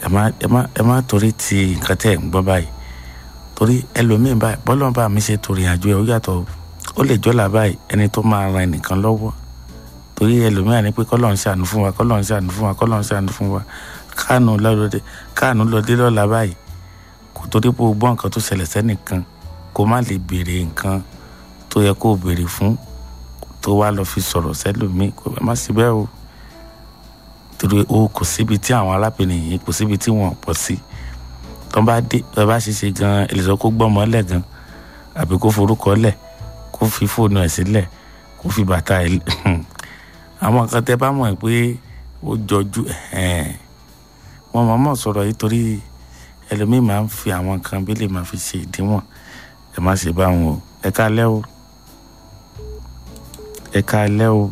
ẹ má ẹ má ẹ má torí ti nǹkan tẹ́ ẹ̀ ń gbọ́ báyìí torí ẹlòmíì báyìí bọ́lọ́n bá mi ṣe torí àjọ ẹ̀ ó yàtọ̀ ó lè jọ́là báyìí ẹni tó máa ran ẹnìkan lọ́wọ́ torí ẹlòmíì ní pé kọ́lọ́n ṣàánú fún wa kọ́lọ́n ṣàánú fún wa kọ́lọ́n ṣàánú fún wa káànù lọ́dẹ káànù lọ́dẹ lọ́la báyìí kò torí pé o gbọ́ nǹkan tó ṣẹlẹ̀ sẹ́nìkan kó má lè béèrè nǹkan tó yẹ kó o béèrè fún tó wá lọ fi sọ̀rọ̀ sẹ́lòmíì kò má sí bẹ́ẹ̀ o torí o kò síbi tí àwọn arábìnrin yìí kò síbi tí wọ́n pọ̀ sí tó bá dé tó bá ṣe ṣe gan ẹlẹ́sọ̀ kó gbọ́mọ lẹ̀ gan àbí kó forúkọ lẹ̀ kó fi fóònù ẹ̀ sílẹ̀ kó fi bàtà ẹ̀ àwọn kan tẹ́ bá mọ̀ pé ó jọjú wọn mọ̀ mọ̀ sọ̀rọ̀ yìí torí ẹlòmíì máa ń fi àwọn kan bí lè máa fi ṣe ìdíwọ̀n ẹ má ṣe bá wọn o ẹ káalẹ́ o ẹ káalẹ́ o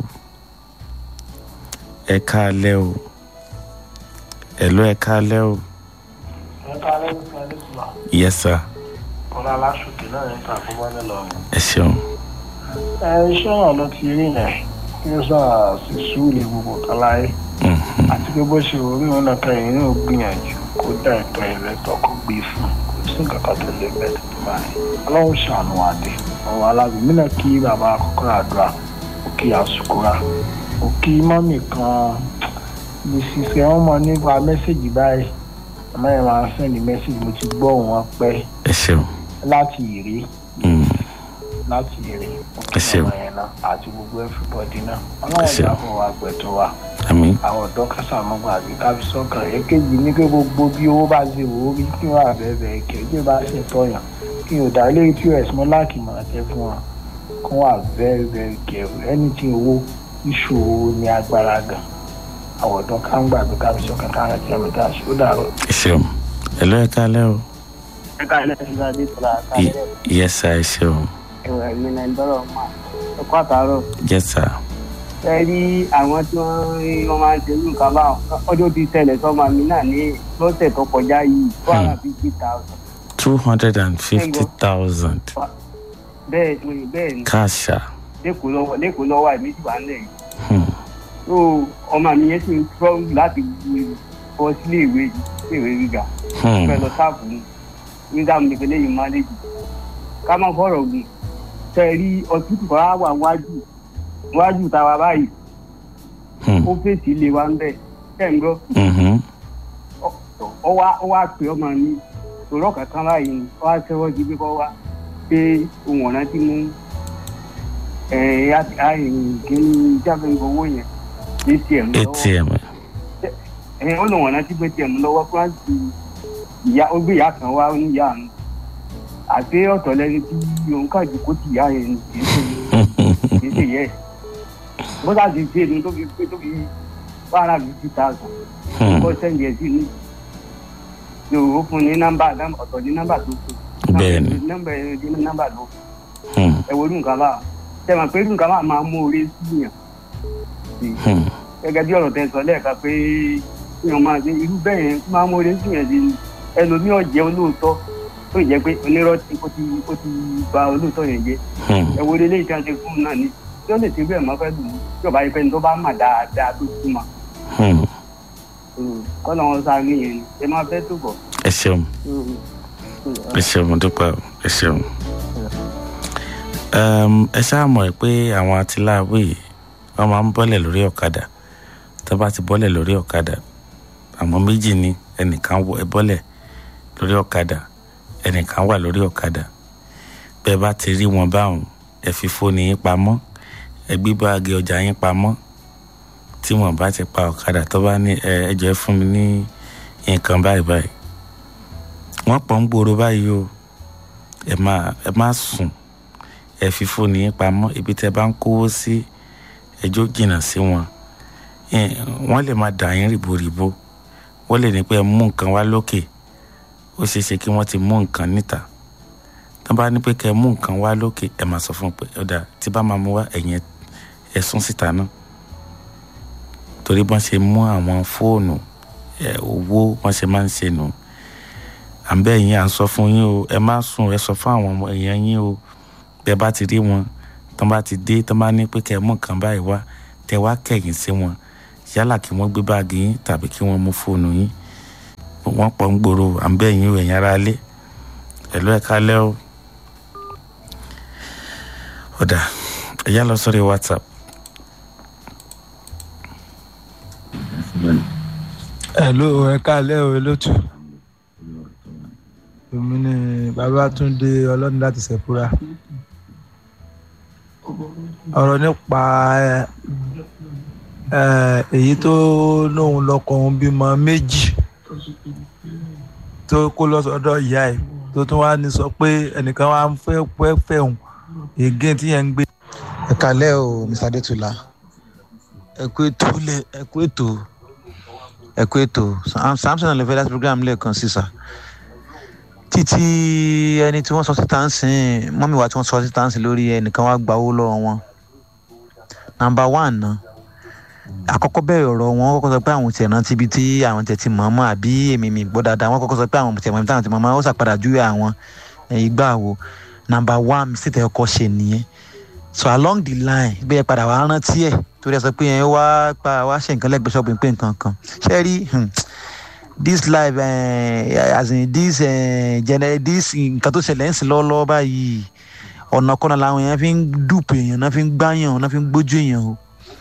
ẹ káalẹ́ o ẹ̀lọ́ ẹ káalẹ́ o. ẹ káalẹ́ ní sáré sùlá. yes sir. ọ̀la aláṣùkè náà ń ta fún wálé lọ́rùn. ẹ ṣeun. ẹ iṣẹ́ náà ló ti rí yẹn kí ó sà sí sùúrù gbogbo káláyé. àti pé bó ṣe orí òun náà kẹyìn náà gbìyànjú kó dá ẹ̀tọ́ ìrẹ́tọ̀ kó gbé fún kò sí nǹkan kan tó lè bẹ́ẹ̀ tó báyìí. ọlọ́run ṣàánú àdé ọ̀rọ̀ alábìmí náà kí bàbá àkọ́kọ́ àdúrà ó kí àsùkúra ó kí mọ́mì kan ní ṣiṣẹ́ wọn mọ nípa mẹ́sẹ̀gì báyìí àmọ́ ẹ̀ máa ń sẹ́ndì mẹ́sẹ̀gì mo ti gbọ́ wọn pẹ́ ẹ ṣeun. láti ìrí Mm. láti ìrí Ẹ ṣeun. ọmọ yẹn náà àti gbogbo everybody náà Ẹ ọlọ́run ṣeun. ìgbà fún wa gbẹ̀tọ̀ wa àmín àwọn ọ̀dọ́ kásàmọ́gbà àbí káfíṣọ́kàn èkejì ní pé gbogbo bí owó bá ṣe wò ó rí kí wọ́n àbẹ̀bẹ̀ kẹ̀kẹ́ bá ṣe tọ̀yàn kí o dá ilé pos mọ́ láàkì máa tẹ́ fún wa kó wà very very careful anything owó ìṣòro ní agbára gan àwọn ọ̀dọ́ ká ń gbàgbé káfíṣọ́kàn ká rántí ẹ̀mí tá a ṣe ó dàrọ̀. ẹ ṣeun. ẹ̀lọ́ ẹ káalẹ́ o. ẹ káàlẹ́ ẹ̀ka adé tọ́lá Y- káàlẹ́ yes sir ẹ ṣeun. ẹ̀wẹ̀ mi náà dọ́rọ̀ mà ẹ kó àtàárọ̀. yes sir. ẹ rí àwọn tí wọ́n rí wọ́n máa ń ṣe irú nǹkan báwọn ọjọ́ ti ṣẹlẹ̀ sọ́mọ mi náà ní lọ́sẹ̀ tó kọjá yìí two hundred and fifty thousand. two hundred and fifty thousand bẹ́ẹ̀ ni bẹ́ẹ̀ ni káàṣà. lẹ́kọ̀ọ́ lọ́wọ́ lẹ́kọ̀ọ́ lọ́wọ́ àìmí ti wà ń lẹ̀ yìí. Hmm. tó ọmọ mi yẹn sì ń tọ́ láti bọ́ sílé ìwé ìwé gíga Hmm. fẹ́ lọ sáàpù ní nígbà mi nìkan lẹ́yìn mánéjì ká má fọ̀rọ̀ gùn tẹ́ ẹ rí ọtútù kan á wà wájú wájú tàwa báyìí Hmm. ó fèsì ilé wa ń bẹ̀ tẹ́ ń gbọ́ Mhm. ọ wá ọ wá pè ọmọ mi sọ̀rọ̀ kankan báyìí ni ọ wá sẹ́wọ́ jí pé kọ́ wá pé ohun ọ̀nà tí mú kíní jábẹ́ owó yẹn atm lọ́wọ́ atm ẹ̀ ó lòun ọ̀nà tí gbé atm lọ́wọ́ kí wọ́n ti ìyá ó gbé ìyá kan wá ó ní ìyá àánú àti ọ̀tọ̀ lẹ́ni tí òun kàjú kó ti ìyá yẹn ní kì í ṣe kì í ṣe yẹ bó sá ti ṣe ni tó fi pé tó fi one hundred and fifty thousand Hmm. kó sẹ́ndì ẹ̀ sí ní yòówó fún ní nọ́mbà nọ́mbà- ọ̀tọ̀ ní nọ́mbà tó kù Bẹ́ẹ̀ni. nọ́mbà ẹ̀ ní nọ́mbà ló Hmm. ẹ̀ wo irú nǹkan bá tẹ̀mọ̀ pé irú nǹkan bá máa mú orí síyàn Hmm. gẹ́gẹ́ bí ọ̀rọ̀ tẹ sọ lẹ́ẹ̀kan pé èèyàn máa ṣe irú bẹ́ẹ̀ yẹn máa mú orí síyàn sí ni ẹlòmíì ọ̀jẹ̀ olóòótọ́ tó jẹ́ pé onírọ́ tí ó ti ó ti ba olóòótọ́ yẹn jẹ́ Hmm. ẹ wo ilé ìtàn ṣe fún un náà ni tí ó lè ṣe bẹ́ẹ̀ mọ́ fẹ́ lù ú tí ọba yìí fẹ́ni tó bá mà dáadáa tó túmọ̀ Hmm. kọ́nà wọn sáré yẹn ni ẹ máa fẹ́ tó bọ̀. ẹ ṣeun ẹ ṣeun mo dúpẹ́ o, ẹ ṣeun. Um, ẹ ṣáà mọ̀ pé àwọn atiláàwí yìí wọ́n máa ń bọ́lẹ̀ lórí ọ̀kadà tó bá ti bọ́lẹ̀ lórí ọ̀kadà àwọn méjì ni ẹnìkan wọ ẹ bọ́lẹ̀ lórí ọ̀kadà ẹnìkan wà lórí ọ̀kadà bẹ́ẹ̀ bá ti rí wọn báwọn ẹ fi fóònù yín pamọ́ ẹ gbé báàgì ọjà yín pamọ́ tí wọn bá ti pa ọ̀kadà tó bá ní ẹ ẹ jọ̀ọ́ ẹ fún mi ní nǹkan báyìí báyìí wọ́n pọ̀ ń gbòòrò báyìí o ẹ máa ẹ má sùn ẹ fi fóònù yín pamọ́ ibi tẹ́ bá ń kówó sí ẹjọ́ jìnnà sí wọn Ẹ, wọ́n lè máa dà yín rìbòrìbò wọ́n lè ní pé ẹ mú nǹkan wá lókè ó ṣeé ṣe kí wọ́n ti mú nǹkan níta tó bá ní pé kẹ́ ẹ mú nǹkan wá lókè ẹ máa sọ fún un pé ọ̀dà tí bá máa mú wá ẹ̀yìn ẹ sún síta náà torí bọ́n ṣe mú àwọn fóònù ẹ owó wọ́n ṣe máa ń ṣe nù à ń bẹ̀ yín à ń sọ fún yín o ẹ má sùn ẹ sọ fún àwọn ọmọ èèyàn yín o bẹ́ẹ̀ bá ti rí wọn tó bá ti dé tó bá ní pé kẹ́ ẹ mú nǹkan báyìí wá tẹ wá kẹ̀yìn sí wọn yálà kí wọ́n gbé báàgì yín tàbí kí wọ́n mú fóònù yín wọ́n pọ̀ ń gbòòrò à ń bẹ̀ yín o ẹ̀yin ara lé ẹ̀lú ẹ̀ka lẹ́ o ọ̀dà ẹ̀yà lọ sórí whatsapp. hello ẹ káalẹ́ o elótù èmi ni babatunde ọlọ́run láti ṣẹ̀fúra ọ̀rọ̀ nípa èyí tó lóun lọ́kọ òun bímọ méjì tó kó lọ sọ́dọ̀ ìyá ẹ̀ tó tún wá ní sọ pé ẹnìkan wá ń fẹ́ fẹ́ fẹ́ òun ègé tí yẹn ń gbé. ẹ káalẹ́ o mr adétúlá ẹ kú ètò ẹ kú ètò ẹ kú ètò samson alẹ́ fẹ́ láti program lẹ́ẹ̀kan sísà títí ẹni tí wọ́n sọ síta ń sìn mọ́mí wa tí wọ́n sọ síta ń sìn lórí ẹnìkan wá gba owó lọ́wọ́ wọn nàmbà wán náà àkọ́kọ́ bẹ̀rẹ̀ ọ̀rọ̀ wọn kọ́kọ́ sọ pé àwọn tiẹ̀ rántí ibi tí àwọn tiẹ̀ ti mọ̀ mọ́ àbí èmi mi gbọ́ dáadáa wọ́n kọ́kọ́ sọ pé àwọn tiẹ̀ mọ̀ ibi tí àwọn ti mọ̀ mọ́ ó sàpadà júwe àwọn ìgbà wo nàmbà wán sí tẹ̀ ọkọ̀ ṣe nìyẹn so along the line bí ẹ padà wá rántí ẹ̀ torí ẹ sọ pé ẹ wá pa wá ṣe nǹkan lẹ́gbẹ̀ẹ́ ṣọ́ọ̀bù pé nǹkan kan ṣe rí this life uh, as in this uh, gener this nǹkan tó ṣẹlẹ̀ ń sìn lọ́wọ́lọ́wọ́ báyìí ọ̀nà kọ́nà làwọn èèyàn fi ń dùpò èèyàn náà fi ń gbáyàn náà fi ń gbójú èèyàn o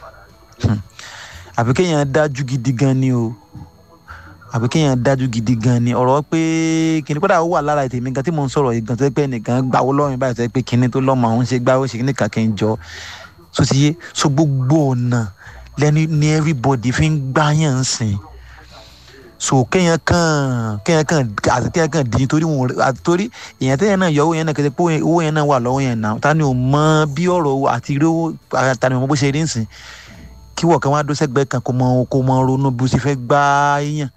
àfi kéèyàn dájú gidi gan ni o àfi kéèyàn dájú gidi gan ni ọ̀rọ̀ pé kìnìún kódà ó wà lára ètò èmi gan tí mò ń sọ̀rọ̀ yìí gan tó yẹ pé nìkan gbàwó lọ́rùn báyìí tó yẹ pé kìnìún tó lọ́mọ àwọn ṣe gbáwó ṣe nìkan kí n jọ so ti yé so gbogbo ọ̀nà lẹ́ni ní everybody fi ń gbáyàn ń sìn so kéèyàn kàn kéèyàn kàn àti kéèyàn kàn dín torí wọn torí èèyàn téèyàn náà yọ owó yẹn náà kéde pé owó yẹn náà wà lọ́wọ́ yẹn náà ta ni ò mọ bí ọ̀rọ̀ àti rí owó ta ni ò mọ bó ṣe rí nsìn kí wọ́n kan wá dó sẹ́gbẹ́ kan kó mọ kó mọ ronú bó ṣe fẹ́ gbá yẹn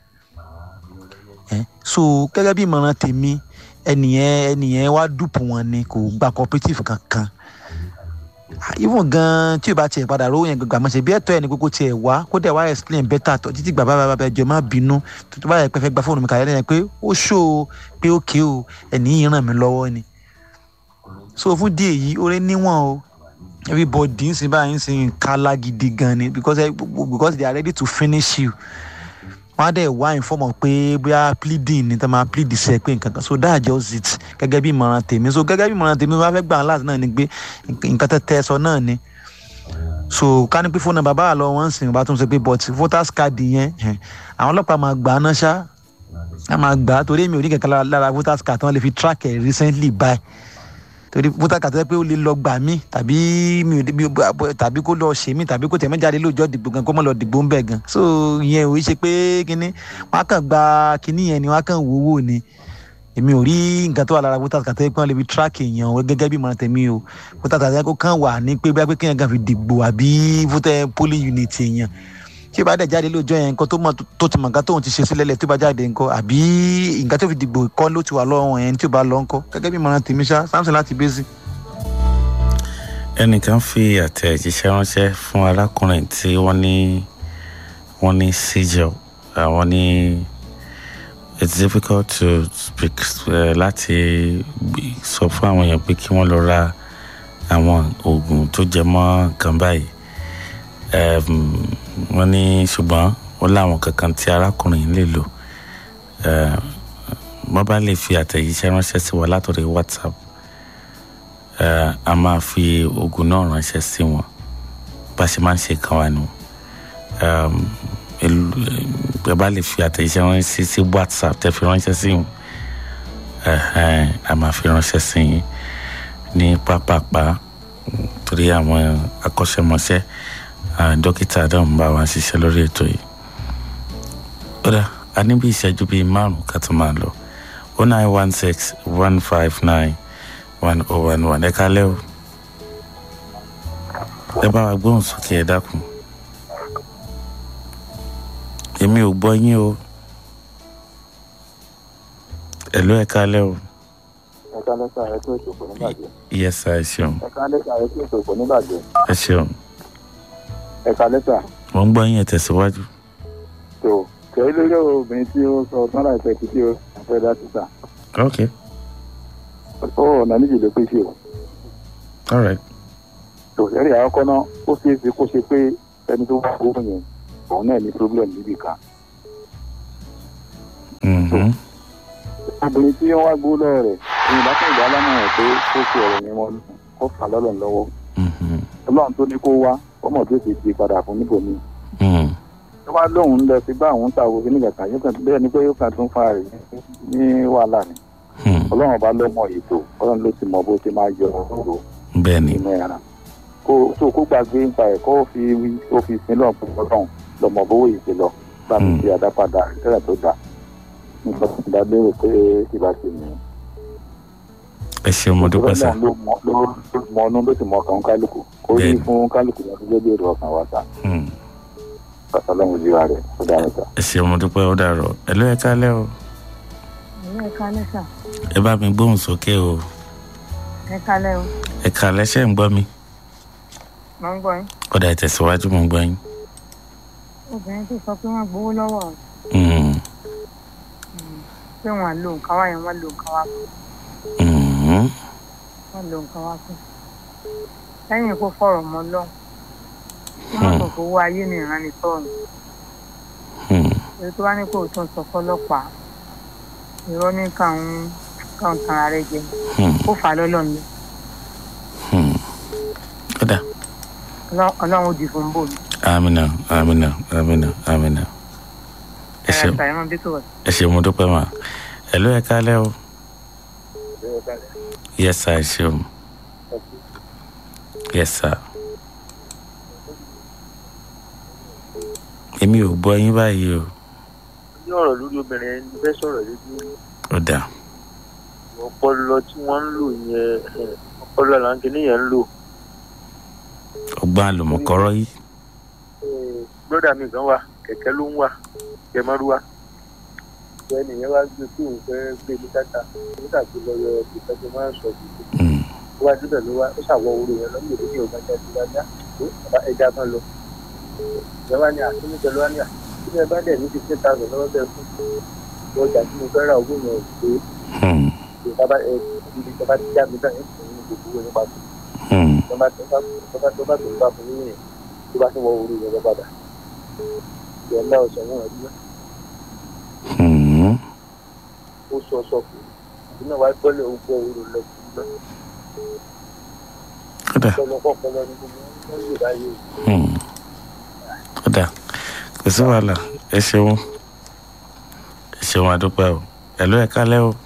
so gẹ́gẹ́ bí ìmọ̀ràn tèmi ẹnìyẹn ẹnìyẹn wá dùpù wọn ni kò gba cooperative kankan even gan tí o bá tiẹ̀ padà rówó yẹn gbàgbà mọ̀ ṣe bí ẹ̀tọ́ ẹ̀ ní kókó tiẹ̀ wá kó dẹ̀ wá explain better tọ́ títí gbà bàbá bàbá ẹjọ́ má bínú tó bá yẹ pé fẹ́ gba fóònù mi kàlẹ́ lẹ́yìn pé ó ṣó o pé ó ké o ẹ̀ní yìí ràn mí lọ́wọ́ ni so fún díẹ̀ yìí orí níwọ̀n o everybody ń sin báyìí ń sin kálá gidi gan ni because because they are ready to finish you wọ́n á dẹ̀ wá ìfọ́mọ̀ pé bóyá pleading ni tá máa plead sẹ́ pé nǹkan kan so that just it gẹ́gẹ́ bí ìmọ̀ràn tèmi so gẹ́gẹ́ bí ìmọ̀ràn tèmi wọ́n á fẹ́ gbà án láti náà ni pé nǹkan tẹ́ tẹ́ sọ náà ni so ká ní pé fóònù bàbá àlọ́ wọn ń sìn bá tún ṣe pé but voters card yẹn àwọn ọlọ́pàá máa gbà á náà ṣá á máa gbà á torí èmi ò ní kankan lára voters card tí wọ́n lè fi track ẹ̀ recently by torí voters card tó yẹ pé ó lè lọ gbà mí tàbí mi ò tàbí kó lọ ṣe mí tàbí kó tẹ̀mí jáde lóòjọ́ dìbò gan kó mọ̀ lọ dìbò ń bẹ̀ gan so ìyẹn ò ṣe pé kínní wọ́n á kàn gba kínní yẹn ni wọ́n á kàn wówó ni èmi ò rí nǹkan tó wà lára voters card tó yẹ pé wọ́n lè fi track èèyàn gẹ́gẹ́ bí ìmọ̀ràn tèmi o voters card kó kàn wà ní pé bí kéèyàn kan fi dìbò àbí voter polling unit èèyàn tí o bá dẹ̀ jáde lóòjọ́ yẹn nǹkan tó mọ̀ tó ti mọ̀ nǹkan tóun ti ṣe sílẹ̀ tó bá jáde nǹkan àbí nǹkan tó fi dìbò kọ́ ló ti wà lọ́wọ́ yẹn tí o bá lọ ńkọ́ gẹ́gẹ́ bí ìmọ̀ràn tèmi ṣá samson láti bẹ́sì. ẹnìkan fi àtẹ̀jíṣẹ́ ránṣẹ́ fún arákùnrin tí wọ́n ní wọ́n ní seizure àwọn ní it's difficult to speak uh, láti sọ fún àwọn èèyàn pé kí wọ́n lọ ra àwọn oògùn tó jẹ mọ́ nǹkan báyìí wọ́n ní ṣùgbọ́n ó láwọn kankan tí arákùnrin lè lò wọ́n bá lè fi àtẹ̀jíṣẹ́ ránṣẹ́ sí wa látọ̀rẹ́ whatsapp a máa fi oògùn náà ránṣẹ́ sí wọn bá ṣe máa ń ṣe kan wa nù ẹ bá lè fi àtẹ̀jíṣẹ́ ránṣẹ́ sí whatsapp tẹ́ fi ránṣẹ́ sí wọn a máa fi ránṣẹ́ sí yín ní pápápá torí àwọn akọ́ṣẹ́mọṣẹ́ dókítà náà ń bá wa ṣiṣẹ́ lórí ètò yìí ó dà a ní bí ìṣẹ́jú bíi márùn-ún ká tó máa lọ o nine one six one five nine one oh one one ẹ kálẹ́ o ẹ bá wa gbóhùn sókè ẹ dákun èmi ò gbọ́ yín o ẹ̀lú ẹ kálẹ́ o. ẹ kálẹ́ sá ẹ tó ètò kò ní bàjẹ́. yes sir ẹ ṣeun. ẹ kálẹ́ sá ẹ tó ètò kò ní bàjẹ́. ẹ ṣeun. ẹ kálẹ́ sá. mo ń gbọ́ yín ẹ tẹ̀síwájú. tó kẹ́hìn lórí obìnrin tí ó sọ tán láìpẹ́ tí tí ó fẹ́ dá síta. ok ó ọ̀nà méjì ló pèsè o. all right. tó lẹ́rìí àkọ́kọ́ náà ó ṣeé ṣe kó ṣe pé ẹni tó wà owó yẹn òun náà ní problem níbì kan. Mm. Mhm. obìnrin tí wọ́n wá gbó lọ́wọ́ rẹ̀ ìyìn bá tẹ̀gbẹ́ alámọ̀ràn pé kó fi ọ̀rọ̀ yẹn wọn kó fà lọ́lọ́ lọ́wọ́ Mhm. ọlọ́run tó ní kó wá ọmọ tó ti di padà fún níbòmí Mhm. tó bá lóun lọ sí bá àwọn ta òfin nígbà kan yóò kàn bẹ́ẹ̀ ni pé yóò kàn tún fa rẹ̀ ní wàhálà ni Mhm. ọlọ́run ọba ló mọ ètò ọlọ́run ló ti mọ bó ti máa yọ ọ̀rọ̀ bẹ́ẹ̀ ni inú ẹ̀ràn kó tó kó gbàgbé nípa ẹ̀ kó fi kó fi sin lọ́ọ̀ fún ọlọ́run lọ́mọ bówó yìí ti lọ bá mi Hmm. fi àdápadà tẹ́lẹ̀ tó dà nípa ìdá lérò pé ìbá ti nìyẹn. ẹ ṣeun mo dúpẹ́ sá Ọlọ́run ló mọ- ló ló mọ ọdún ló sì mọ ọkàn kálukú kó rí Bẹ́ẹ̀ni. fún kálukú lọ sí gbé èrò ọkàn wa ta Mhm. ọlọ́run jíra rẹ̀ ó dára ta. ẹ ṣeun mo dúpẹ́ ó dàrọ̀ ẹ ló ẹ kálẹ́ o ẹ̀yin ẹ̀ka lẹ́sà ẹ bá mi gbóhùn sókè o ẹ̀ka lẹ́ o ẹ kálẹ́ ṣe ń gbọ́ mi máa ń gbọ́ yín ọ̀dà ìtẹ̀síwájú mo ń gbọ́ yín. obìnrin tó sọ pé wọ́n gbowó lọ́wọ́ rẹ̀ Mhm. pé wọ́n á lo nǹkan wá yẹn wọ́n lo nǹkan wá fún Mhm. wọ́n lo nǹkan wá fún lẹ́yìn kó fọ̀rọ̀ mọ́ lọ́hùn tí wọ́n sọ pé owó ayé ní ìránitọ́rùn Mhm. èyí tó wá ní kó o tún sọ fọlọ́pàá irọ́ ní káwọn káwọn tan ara rẹ jẹ Mhm. kó fà á lọ́lọ́ mi Mhm. ọ̀dà ọlọ́run ó di fún bò mí amina amina amina amina ẹ ẹ̀rọ ṣeun ìgbà ẹ̀rọ bí tó wọ̀ ẹ ṣeun mo dúpẹ́ mà ẹ ló ẹ kálẹ́ o yes sir ẹ ṣeun yes sir èmi ò gbọ́ yín báyìí o ní ọ̀rọ̀ lórí obìnrin ẹni fẹ́ sọ̀rọ̀ lójú ọ̀dà ọpọlọ tí wọ́n ń lò yẹn eh, ọpọlọ làǹkìní yẹn ń lò. ọgbọ́n àlùmọ̀kọ́rọ́ yìí Eh, bróda mi kan wà kẹ̀kẹ́ ló ń wà jẹmọ́rúwá ẹni yẹn wá gbé kí òun fẹ́ gbé ní káta nígbà tó lọ yọ ìfẹ́ tó máa ń sọ gbogbo Mm. tó wá síbẹ̀ ló wá ó ṣàwọ̀ orí yẹn lọ́mọ ìdí ní ọ̀gá jáde dáadáa tó bàbá ẹja kan lọ. ìyẹn wá ní àtúntò lọ́wọ́ ní àtúntò ẹ bá dẹ̀ ní fifteen thousand lọ́wọ́ bẹ́ẹ̀ fún ọjà tí mo fẹ́ ra owó yẹn ò pé Hmm. ìjọba ẹ ibi tó bá ti já mi náà ń fún ní gbogbo owó nípa tó Hmm. tó bá tó bá tó bá tó bá tó bá fún yín yẹn tó bá tó wọ orí yẹn lọ padà ìyẹn náà sọ wọn ọdún Hmm. ó sọ sọ fún un ìdí náà wá gbọ́lẹ̀ ó gbọ́ orí lọ sí i náà ọ̀dà ọ̀pọ̀lọpọ̀ ọpọlọ ní gbogbo wọn lè báyìí Hmm. ọ̀dà kò sí wàhálà ẹ ṣeun ẹ ṣeun àdúpẹ́ o ẹ ló ẹ kálẹ́ o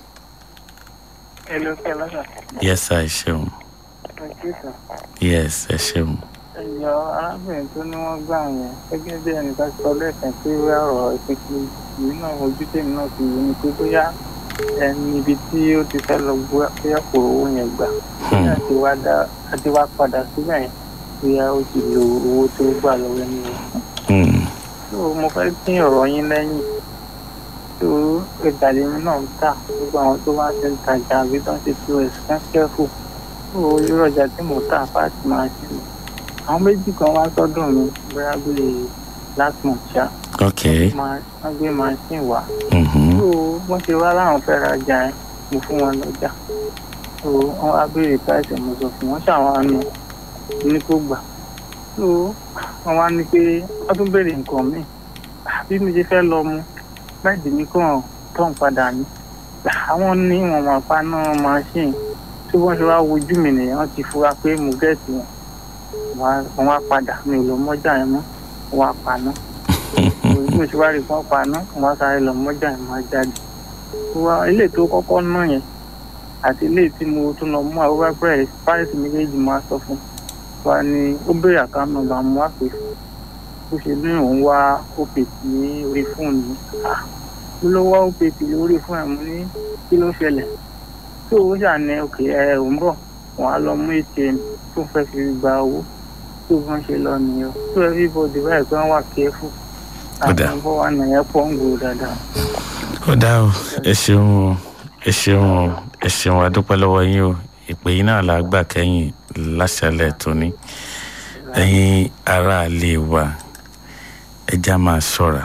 ẹ ló fẹ́ lọ́sà yes sir ẹ ṣeun ọjọ́ ìsàn. yes ẹ ṣeun ẹyọ arábìnrin tó ní wọn gbà yẹn gẹ́gẹ́ bí ẹnìkan sọ lẹ́ẹ̀kan pé wíwá ọ̀rọ̀ ìpínpín ìlú náà ojú tèmi náà fi wò ni pé bóyá ẹni ibi tí ó ti fẹ́ lọ gbé bóyá kò owó yẹn gbà Hmm. bóyá ti wá dá àti wá padà síbẹ̀ yẹn bóyá ó ti lo owó tó gbà lọ́wọ́ ẹni yẹn. Hmm. tó mo fẹ́ dín ọ̀rọ̀ yín lẹ́yìn tó ìgbàlejò náà ń tà gbogbo àwọn tó bá ti ń tajà àbí tó ń ṣe pos kan kẹ́fù tó irú ọjà tí mo tà fáàtì máa ṣe mi àwọn méjì kan wá sọ́dọ̀ mi bóyá bíi last month ṣá ok máa wọ́n gbé machine wá Mhm. tó wọ́n ṣe wá láwọn fẹ́ rajà yẹn mo fún wọn lọ́jà tó wọ́n wá béèrè price mo sọ fún wọn ṣàwọn àánú ní kó gbà tó wọ́n wá ní pé wọ́n tún béèrè nǹkan míì bí mi ṣe fẹ́ lọ mu bẹ́ẹ̀dì mi kàn tán padà ní àwọn ní wọn máa paná machine tí wọ́n ṣe wá wojú mi nìyẹn wọ́n ti fura pé mo gẹ̀ẹ́sì wọn wọ́n wá padà mi ò lọ mọ́jà yẹn mọ́ wọ́n wá paná òbí mi ṣe wá rí fún paná wọ́n wá sáré lọ mọ́jà yẹn máa jáde wa ilé tó kọ́kọ́ ná yẹn àti ilé tí mo tún lọ mú àwọn bẹ́ẹ̀ páìsì méjèèjì máa sọ fún wa ni ó béèrè àkáǹtì nọ́mbà mo wá pè fún bó ṣe ní òun wá opc ní orí fóònù mi Ah, mo ló wá opc lórí fóònù ẹ̀ mo ní kí ló ṣẹlẹ̀ tó o ṣà ní òkè ẹ ò ń bọ̀ wọ́n á lọ mú atm tó fẹ́ fi gba owó tó bọ́n ṣe lọ nìyẹn tó everybody báyìí pé wọ́n wà careful Ó dáa. àwọn bọ́ wà nìyẹn pọ̀ ń gbòó dáadáa. ó dá o ẹ ṣeun o ẹ ṣeun o ẹ ṣeun adúpẹ́ lọ́wọ́ yín o ìpè yín náà la gbà kẹ́yìn láṣálẹ̀ tóní ẹ̀yin aráalé wa ẹja máa ṣọ́ra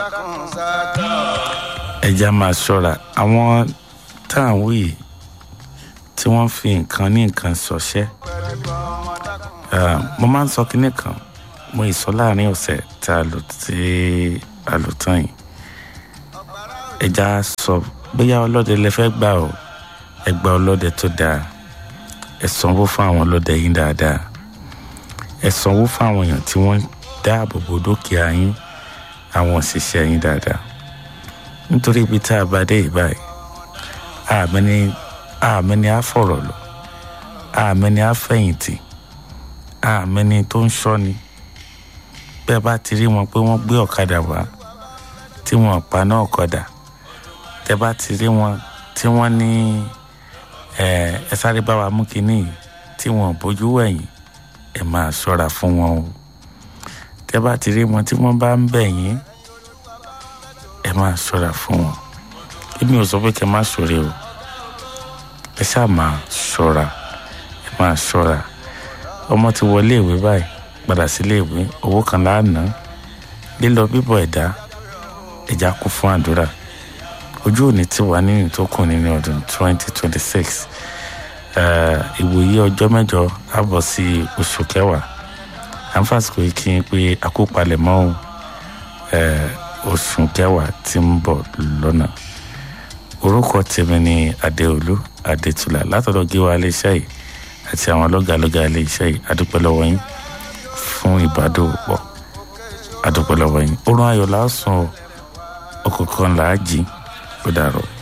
ẹja máa ṣọ́ra àwọn táwọn wí tí wọ́n fi nǹkan ní nǹkan ṣọṣẹ́ Ah, mo máa ń sọ kinní kan mo ì sọ láàrin ọ̀sẹ̀ tá a lò tí a lò tán yìí ẹja sọ bóyá ọlọ́dẹ lẹ fẹ́ gbà o ẹ gba ọlọ́dẹ tó dáa ẹ sanwó fún àwọn ọlọ́dẹ yín dáadáa ẹ sanwó fún àwọn èèyàn tí wọ́n dáàbò bo dúkìá yín àwọn òṣìṣẹ́ yín dáadáa nítorí ibi tá a bá dé ìbáyìí àmẹ́ni àmẹ́ni á fọ̀rọ̀ lọ àmẹ́ni á fẹ̀yìntì àmẹ́ni tó ń ṣọ́ni bẹ́ẹ̀ bá ti rí wọn pé wọ́n gbé ọ̀kadà wá tí wọ́n pa náà ọ̀kadà tẹ́ bá ti rí wọn tí wọ́n ní ẹ sáré bá wa mú kínní tí wọ́n bójú wẹ̀yìn ẹ máa ṣọ́ra fún wọn o tẹ́ bá ti rí wọn tí wọ́n bá ń bẹ̀ yín ẹ máa ṣọ́ra fún wọn èmi ò sọ pé kẹ́ má ṣọ́rẹ́ o ẹ ṣáà máa ṣọ́ra ẹ máa ṣọ́ra ọmọ ti wọlé ìwé báyìí padà sílé ìwé owó kan láàánú lílọ bíbọ̀ ẹ̀dá ẹ̀já kún fún àdúrà ojú òní ti wà nínú tó kù nínú ọdún twenty twenty six ìwòye ọjọ́ mẹ́jọ á bọ̀ sí oṣù kẹwàá àǹfààsìkò yìí kí n pé àkópalẹ̀mọ́ oṣù kẹwàá tí ń bọ̀ lọ́nà orúkọ tèmi ni adéolú adétúlà látọ̀dọ̀ gíwá iléeṣẹ́ yìí àti àwọn lọ́gàlọ́gà iléeṣẹ́ yìí adúpẹ́ lọ́wọ́ yín fún ìbádòpọ̀ adúpẹ́ lọ́wọ́ yín oorun ayọ̀ lásán ọkọ̀ kan làá jí ó dàrọ̀.